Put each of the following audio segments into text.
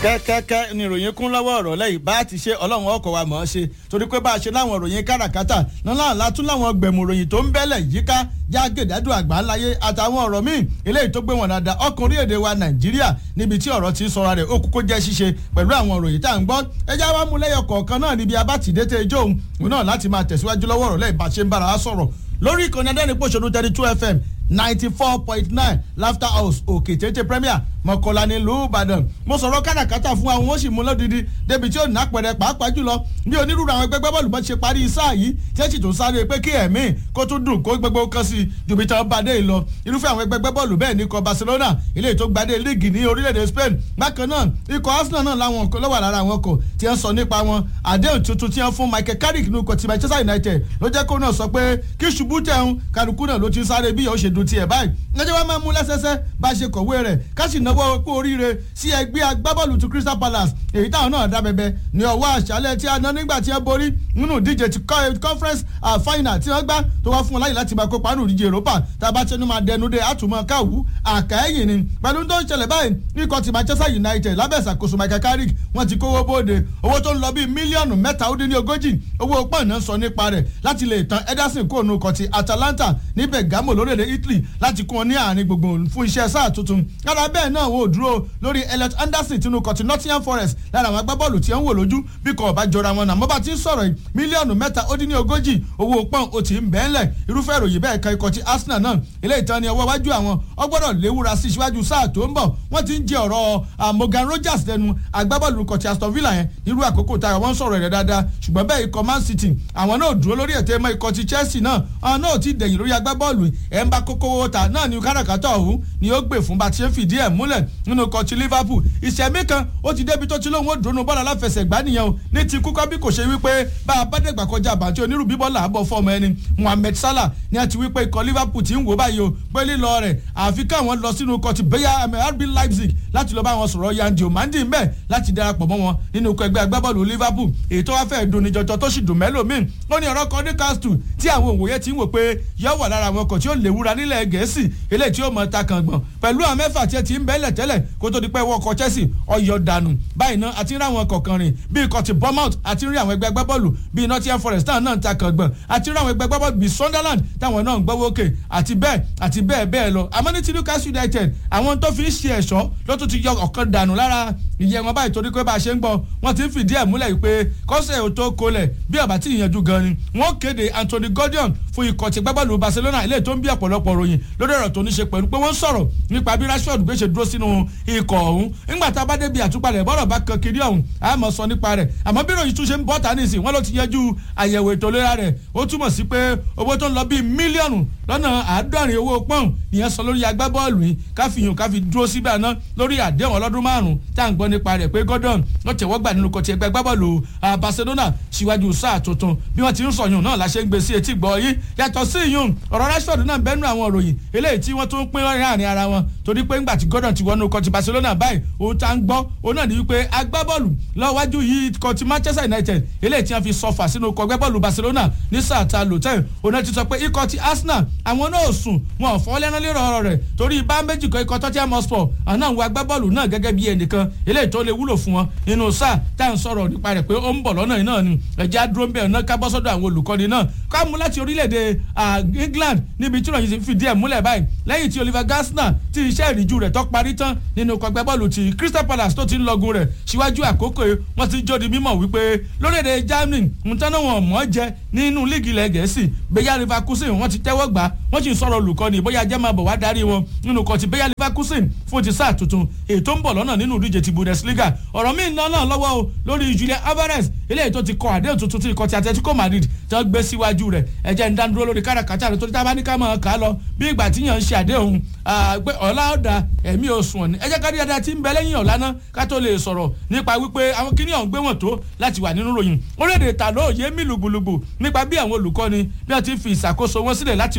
kẹ́kẹ́kẹ́ ni ìròyìn kún lọ́wọ́ ọ̀rọ̀ lẹ́yìn bá ti ṣe ọlọ́run ọkọ̀ wa mọ̀ ọ́ ṣe torí pé bá a ṣe láwọn ìròyìn káràkátà náà látún láwọn gbẹ̀mù ìròyìn tó ń bẹ́lẹ̀ yíká jágèdádù àgbáńláyé àtàwọn ọ̀rọ̀ míì eléyìí tó gbé wọn dáadáa ọkùnrin èdè wa nàìjíríà níbi tí ọ̀rọ̀ ti sọra rẹ̀ ó kúkó jẹ́ ṣíṣe pẹ̀lú àwọn ìròyìn tá à ń gbọ́ ẹjá wa mú lẹ́yọ kọ̀ọ̀kan náà níbi abátìdété ijó òun náà láti máa tẹ̀síwájú lọ́wọ́ ọ̀rọ̀ lẹ́yìn bá ṣe ń bára wa sọ̀rọ̀ lórí ìkànnì adẹ́nipòṣónú thirty two fm ninety four point nine laughter house òkè tètè premier mọ̀kànlá ní ìlú ìbàdàn mo sọ̀rọ̀ káràkátà fún àwọn oṣù mú lódìdí débi tí ó ní àpẹẹrẹ pàápàá jùlọ bí onírúurú àwọn ẹgbẹ́ gbẹ́bọ́ọ̀lù bá ṣe parí sáà yìí tí ẹ sì tún sáré pé kí ẹ̀mí kó tún dùn kó gbogbo kan sí jùbí tán bá dé lọ irúfẹ́ àwọn ẹgbẹ́ gbẹ́bọ́ọ̀lù bẹ́ẹ̀ ní ikọ̀ barcelona ilé tó gbadé líìgì ní orílẹ̀-èdè spain bákan náà ikọ̀ arsenal náà láwọn lọ́wọ́ lára àwọn ọkọ̀ tí wọ́n sọ nípa wọn àdéhùn tuntun tí wọ́n fún michael carrick ní ikọ̀ ti manchester united ló jẹ́ kó náà sọ pé kí ṣubú tẹ̀hún kálukú náà ló ti sáré bí yóò ṣe dùn tiẹ̀ báyìí lọ́jọ́ wa máa mú lẹ́sẹsẹ bá a ṣe kọ̀wé rẹ̀ ká sì náwó kó oríire sí ẹgbẹ́ agbábọ́ọ̀lù ti crystal palace èyí táwọn náà dá bẹbẹ ní ọwọ́ àṣálẹ̀ tí a ná nígbà tí ẹ borí nínú ìdíje ti conference final tí wọ́n gbá tó wá fún wọn láyè láti máa kópa nínú ìdíje europa tá a bá tẹnu máa dẹnu dé àtúmọ̀ káwù àkàẹ́yìn ni pẹ̀lú tó ń ṣẹlẹ̀ báyìí ikọ̀ ti manchester united lábẹ́ ìṣàkóso michael carrick wọ́n ti kówó bóde owó tó ń lọ bíi mílíọ̀nù mẹ́ta ó dín ní ogójì owó pọ́ùn sọ nípa rẹ̀ láti lè tan ederson kóònù ikọ̀ ti atalanta ní bergamo lórílẹ̀ italy láti kún wọn ní àárín gbogbo fún iṣẹ́ sáà tuntun lára bẹ́ẹ̀ náà wò dúró lórí elliot anderson tinú kọtí nottingham forest lára àwọn agbábọ́ọ̀lù tí ń wò lójú bí kò ọba jọra wọn náà mo bá ti ń sọ̀rọ̀ yìí mílíọ̀nù mẹ́ta ó dín ní ogójì owó pọ́n ó ti ń bẹ́ẹ̀lẹ̀ irúfẹ́ ìròyìn bẹ́ẹ̀ ka ikọ̀ ti arsenal náà ilé ìtàn ni ọwọ́ wájú àwọn ọgbọ́dọ̀ léwúra sí síwájú sáà tó ń bọ̀ wọ́n ti ń jẹ ọ̀rọ̀ morgan rogers lẹ́nu agbábọ́ọ̀lù kọ̀tí aston villa yẹn irú àkókò tá wọ́n sọ̀rọ̀ rẹ̀ dáadáa ṣùgbọ́n bẹ́ẹ̀ ikọ̀ man city àwọn náà dúró lórí ètò ẹ̀mọ́ ikọ̀ ti chelsea náà àwọn náà ti dẹ̀yìn lórí agbábọ́ọ̀lù ẹ̀ ń bá kókó owó ta náà ní káràkátà ọ̀hún ni ó gbè fún bá ti ń fìdí ẹ̀ múlẹ̀ nínú ikọ̀ ti liverpool ìṣẹ̀mí kan ó ti débi tó ti lóun ó dùnú bọ́ọ̀lù aláfẹsẹ̀gbá nìyẹn o ní ti kúkọ́ bí kò ṣe wípé bá a bá dẹ̀gbà kọjá àbàtì onírú bíbọ́ọ̀lù àbọ̀ fọ́ọ̀mù ẹni mohammed salah ni a ti wípé ikọ̀ liverpool ti ń wò báyìí o pé lílọ rẹ̀ àfi káwọn lọ sínú ikọ̀ ti bẹ́yà rb leipzig láti lọ bá wọn sọ̀rọ̀ yandio mandi mbẹ́ láti darapọ̀ mọ́ wọn nínú ikọ̀ ẹgbẹ́ agbábọ́ọ̀lù liverpool èyí tó wá fẹ́ dùn níjọjọ tó sì dùn mẹ́lòmíì ó ní ọ̀rọ̀ kan ní castle tí àwọn òwòye ti ń wò pé yọ wà lára àwọn ọkọ̀ tí ó léwura nílẹ̀ gẹ̀ẹ́sì eléyìí tí ó mọ̀ ta kàn gbọ̀n pẹ̀lú àwọn mẹ́fà tí ẹ ti ń bẹ́lẹ̀ tẹ́lẹ̀ kó tó di pé wọ́n kọ chelsea ọyọ dànù báyìí náà àti rí àwọn kọ̀ọ̀kan rìn bíi ikọ̀ ti bournemouth àti rí àwọn ẹgbẹ́ agbábọ́ọ̀lù bíi nottingham forest táwọn náà ń ta kàn gbọ̀n àti rí àwọn ẹgbẹ́ agbábọ́ọ̀lù bíi sunderland táwọn náà ń gbọ́wọ́ òkè àti bẹ́ẹ̀ àti bẹ́ẹ̀ bẹ́ẹ̀ lọ àmọ́ ní ti newcastle united àwọn tó fi ń ṣe ẹ̀ṣọ́ ló tún ti yọ ọ̀kan dànù lára ìyẹn wọn báyìí torí pé bá a ṣe ń gbọ́ wọ́n ti ń fìdí ẹ̀ múlẹ̀ pé kọ́sẹ̀ ò tó kolẹ̀ bí ọ̀bà tí ìyànjú gan ni wọ́n kéde anthony gordon fún ikọ̀ ti gbábọ́ọ̀lù barcelona ilé tó ń bí ọ̀pọ̀lọpọ̀ ròyìn lórí ọ̀rọ̀ tó ní ṣe pẹ̀lú pé wọ́n sọ̀rọ̀ nípa bí rashford gbé ṣe dúró sínú ikọ̀ ọ̀hún nígbà tá a bá débi àtúpalẹ̀ bọ́rọ̀ bá kan kiri ọ̀hún a mọ̀ sọ nípa rẹ̀ àmọ́ bí ròyìn tún ṣe ń bọ́ tani sí wọ́n ló ti yanjú àyẹ̀wò ètò ìlera rẹ̀ ó túmọ̀ sí pé owó tó ń lọ bíi mílíọ̀nù lọ́nà àádọ́rin owó pọ́ùn ìyẹn sọ lórí agbábọ́ọ̀lù yìí káfíyàn káfí dúró síbẹ̀ náà lórí àdéhùn ọlọ́dún márùn-ún tá à ń gbọ́ nípa rẹ̀ pé gordon ló tẹ̀wọ́ gbà nínú kọtí ẹgbẹ́ agbábọ́ọ̀lù barcelona síwájú sáà tuntun bí wọ́n ti ń sọ̀yún náà la ṣe ń gbé sí etí gbọ́ yìí yàtọ̀ sí ìyún ọ̀rọ̀ rashford náà bẹ́nu àwọn òròyìn eléyìí tí wọ́n tún pín láàrin ara wọn torí pé ńgbà tí gordon ti wọnú kọtí barcelona báyìí òun tá ń gbọ́ òun náà ní wípé agbábọ́ọ̀lù lọ́wájú yìí kọtí manchester united eléyìí tí wọ́n fi sọfà sínú kọ agbábọ́ọ̀lù barcelona ní sáà ta lòtẹ́ẹ̀ òun náà ti sọ pé ikọ̀ ti arsenal àwọn náà sùn wọn ò fọ́ lẹ́nu lérò ọ̀rọ̀ rẹ̀ torí bá méjì kan ikọ̀ tottenham hotspur àwọn àwọn agbábọ́ọ̀lù náà gẹ́gẹ́ bí ẹnìkan eléyìí tó lè wúlò fún wọn nínú sáà tá à ń sọ̀rọ̀ nípa rẹ̀ pé ó ń bọ̀ lọ́nà yìí náà ni ẹ̀jẹ̀ adúró ń bẹ̀ ọ̀nà ká bọ́ sọ́dọ̀ àwọn olùkọ́ni náà ká mú láti orílẹ̀-èdè england níbi tí ìròyìn ti fìdí ẹ̀ múlẹ̀ báyìí lẹ́yìn tí oliver gasner ti iṣẹ́ ìrìjú rẹ̀ tó parí tán nínú kọgbẹ́ bọ́ọ̀lù ti crystal palace tó ti ń lọgun rẹ̀ síwájú àkókò wọ́n ti jó di mímọ̀ wípé lórílẹ̀-èdè germany nǹkan náà wọn mọ̀ jẹ nínú líìgì ilẹ̀ gẹ̀ẹ́sì bẹ́yà leverkusen wọ́n ti tẹ́wọ́ gbà wọ́n sì ń sọ̀rọ̀ olùkọ́ni bóyá jẹ́ máa bọ̀ wá darí wọn nínú kan ti bẹ́yà leverkusen fún ti sáà tuntun ètò ń bọ̀ lọ́nà nínú ìdíje ti bundesliga ọ̀rọ̀ míì náà náà lọ́wọ́ o lórí julian alvarez eléyìí tó ti kọ àdéhùn tuntun tí ikọ̀ ti atletico madrid tí wọ́n gbé síwájú rẹ̀ ẹ̀jẹ̀ ń dánudúró lórí káràkátà rẹ̀ torí tábà ní ká máa kà á lọ bí ìgbà tí yàn ń ṣe àdéhùn pé ọ̀la ọ̀dà ẹ̀mí oṣù ọ̀ni ẹ̀jẹ̀ ká díẹ̀ tí ń bẹ lẹ́yìn ọ̀la náà ká tó lè sọ̀rọ̀ nípa wípé àwọn kíní ọ̀hún gbé wọn tó láti wà nínú ròyìn orílẹ̀-èdè ta ló yé mí lùgbùlùgbù nípa bí àwọn olùkọ́ni bí wọ́n ti fi ìṣàkóso wọn sílẹ̀ láti inú kọ̀ọ̀kan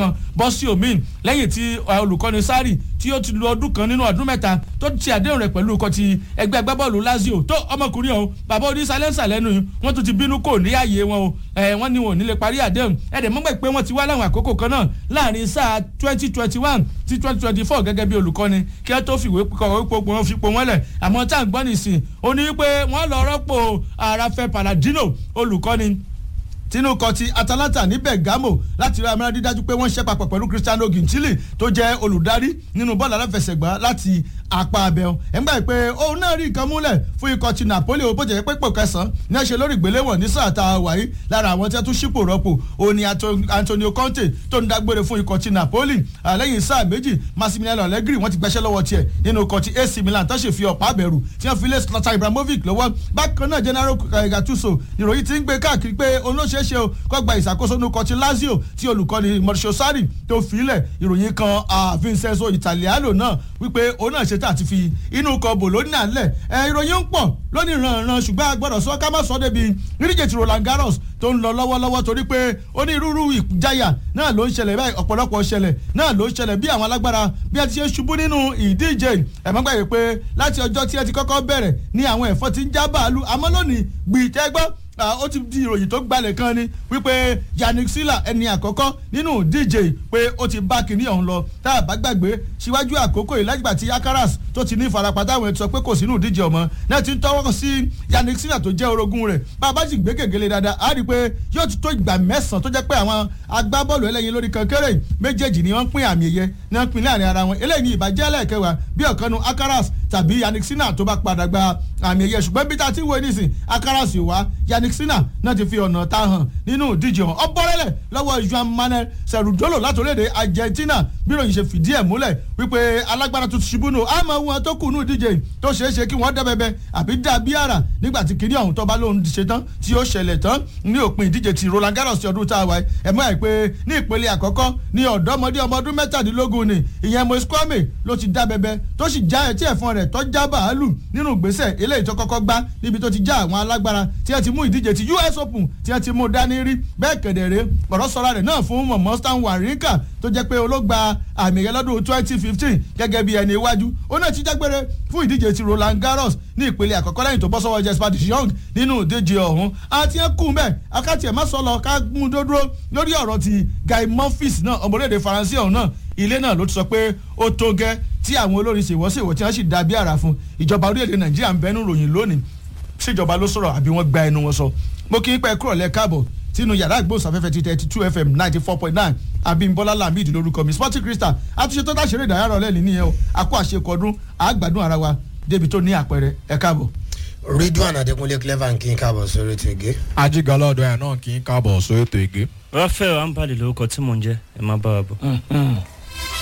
kan bọ́ sí omi lẹ́yìn tí olùkọ́ni sárì tí ó ti lu ọdún kan nínú ọdún mẹ́ta tó ti àdéhùn rẹ̀ pẹ̀lú ikọ̀ ti ẹgbẹ́ agbábọ́ọ̀lù lazio tó ọmọkùnrin ọ̀hún bàbá onísàlẹ́nsà lẹ́nu wọ́n tún ti bínú kò ní ààyè wọn o wọ́n ní wọn ò ní lè parí àdéhùn ẹ̀dẹ̀ mọ́gbẹ́ pé wọ́n ti wá láwọn àkókò kan náà láàrin sáà twenty twenty one sí twenty twenty four gẹ́gẹ́ bí olùkọ́ni kí wọ́n tó fìwé kọ̀wé pòpò wọn fipò wọn lẹ̀ àmọ́ tá à ń gbọ́ nìsín ó ní pé wọ́n lọ rọ́pò àràfẹ́ paladino olùkọ́ni tinú kan ti atalanta ní bergamo láti rí amúnádí dájú pé wọ́n ṣe papọ̀ pẹ̀lú cristiano gintili tó jẹ́ olùdarí nínú bọ́ọ̀lù aláfẹsẹ̀gbá láti apá abẹ́ọ̀ ẹ̀ ń gbà pé òun náà rí nǹkan múlẹ̀ fún ikọ̀ ti napoli ó bójú pé pò kẹsàn-án ní ẹ̀ṣẹ̀ lórí ìgbéléwọ̀n ní sáà tá a wà yìí lára àwọn tí wọ́n tún ṣípò rọ́pò òun ni antonio conte tó ń dágbére fún ikọ̀ ti napoli lẹ́yìn sáà méjì massimiliano allegri wọ́n ti gbẹ́sẹ̀ lọ́wọ́ tiẹ̀ nínú ikọ̀ ti ac milan tó ṣe fi ọ̀pá àbẹ̀rù tí wọ́n fi lé slatan ibrahimovic lọ́wọ́ bákan náà general gattuso ìròyìn ti ń gbé káàkiri pé olóṣè ṣeéṣe o kó gba ìṣàkóso ní ọkọ̀ ti lazio tí olùkọ́ni mauricio sarri tó filẹ̀ ìròyìn kan vincenzo italiano náà wípé òun náà ṣetán àti fi inú kan bologna lẹ̀ ìròyìn ń pọ̀ lónìí ìrànràn ṣùgbọ́n a gbọ́dọ̀ sọ ká má sọ débi nídíje ti roland garros tó ń lọ lọ́wọ́lọ́wọ́ torí pé onírúurú ìjáyà náà ló ń ṣẹlẹ̀ báyìí ọ̀pọ̀lọpọ̀ ṣẹlẹ̀ náà ló ń ṣẹlẹ̀ bí àwọn alágbára bí a ti ṣe ṣubú nínú ìdíje ẹ̀mọ́gbàgbé pé láti ọjọ́ tí ẹ ti kọ́kọ́ bẹ̀rẹ̀ ní àwọn ẹ̀fọ́ ti ń já bàálù àmọ́ lónìí gbìtẹ́gbọ́n ó ti di ìròyìn tó gbalẹ̀ kan ni wípé yannick silla ẹni àkọ́kọ́ nínú díje pé ó ti bá kinní ọ̀hún lọ tá a bá gbàgbé síwájú àkókò yìí lágbà tí akaras tó ti ní ìfarapa táwọn ẹ̀ sọ pé kò sínú díje ọmọ náà ti ń tọwọ́ sí yannick silla tó jẹ́ orogún rẹ̀ bá a bá sì gbé gègéle dáadáa á rí i pé yóò ti tó ìgbà mẹ́sàn-án tó jẹ́ pé àwọn agbábọ́ọ̀lù ẹlẹ́yin lórí kankéré méjèèjì ni wọ́n pín àmì ẹ̀yẹ ní wọ́n pín láàrin ara wọn eléyìí ní ìbàjẹ́ ẹlẹ́ẹ̀kẹwàá bí ọ̀kanu akaras tàbí yannick sinna tó bá padà gba àmì ẹ̀yẹ ṣùgbọ́n bí tá a ti wo nísìn akaras wá yannick sinna náà ti fi ọ̀nà ta hàn nínú ìdíje hàn ọbọ̀rẹ́lẹ̀ lọ́wọ́ juan manuel serudolo látòlédè argentina bí ròyìn ṣe fìdí ẹ̀ múlẹ̀ wípé alágbára tó ti ṣubú nù àmọ́ wọn tó kù nù ìdíje tó ṣeé ṣe kí wọ́n dẹ́bẹ̀bẹ̀ àbí dà bí àrà nígbà tí kìnìún ọ̀hún tó bá lóun ṣe tán tí ó ṣẹlẹ̀ tán ní òpin ìdíje ti roland garros ti ọdún tá a wáyé ẹ̀ mọ́ ẹ̀ pé ní ìpele àkọ́kọ́ ní ọ̀dọ́mọdé ọmọ ọdún mẹ́tàdínlógún ni ìyẹn moise kwame ló ti dá bẹbẹ tó sì já ẹtí ẹ̀fọn rẹ̀ tó já bàálù nínú ìgbésẹ̀ eléyìí tó kọ́kọ́ gbá níbi tó ti já àwọn alágbára tí ẹ ti mú ìdíje ti us open tí ẹ ti mú dání rí bẹ́ẹ̀ kẹ̀dẹ̀rẹ́ ọ̀rọ̀ sọ̀rọ̀ rẹ̀ náà fún mọ̀mọ́ stan warrinka tó jẹ́ pé olóògbà àmì ẹ̀yẹ lọ́dún twenty fifteen gẹ́gẹ́ bí ẹni iwájú ó náà ti jágbére fún ìdíje ti roland garros ní ìpele àkọ́kọ́ lẹ́yìn tó bọ́ sọ́wọ́ jesper young nínú ìdíje ọ̀hún àti ẹ̀ kú mẹ́ akáti ẹ̀ má sọ lọ ká mú dúró lórí ọ̀rọ̀ ti guy monfils náà ọmọlédè faransé ọ̀hún náà ilé náà ló ti sọ pé ó tó gẹ́ tí àwọn olórin ṣèwọ́sèwọ́ tí wọ́n sì dàbí àrà fún ìjọba orílẹ̀-èdè nàìjíríà ń bẹnu ròyìn lónìí ṣèjọba ló sọ̀rọ̀ àbí wọ́n gba ẹnu wọn sọ mo kí n pẹ́ kúrò lẹ́ káàbọ̀ sínú yàrá ìgbóhùnsáfẹ́fẹ́ ti thirty two fm ninety four point nine abimbola lamid lórúkọ mi sporting crystal àtúnṣe tó dáṣeré ìdárayá rọlẹ́ ní nìyẹn o àkó àṣekọ̀ọ́dún àgbàdùn ara wa débi tó ní àpẹẹrẹ ẹ káàbọ̀. ridwan adekunle clever kí n káàbọ̀ sórí ètò ìgé. ajigalọ ọdọ ẹ náà kí n káàbọ̀ sórí ètò ìgé. rafael ambali lórúkọ tí mò ń jẹ ẹ má bá wa bọ.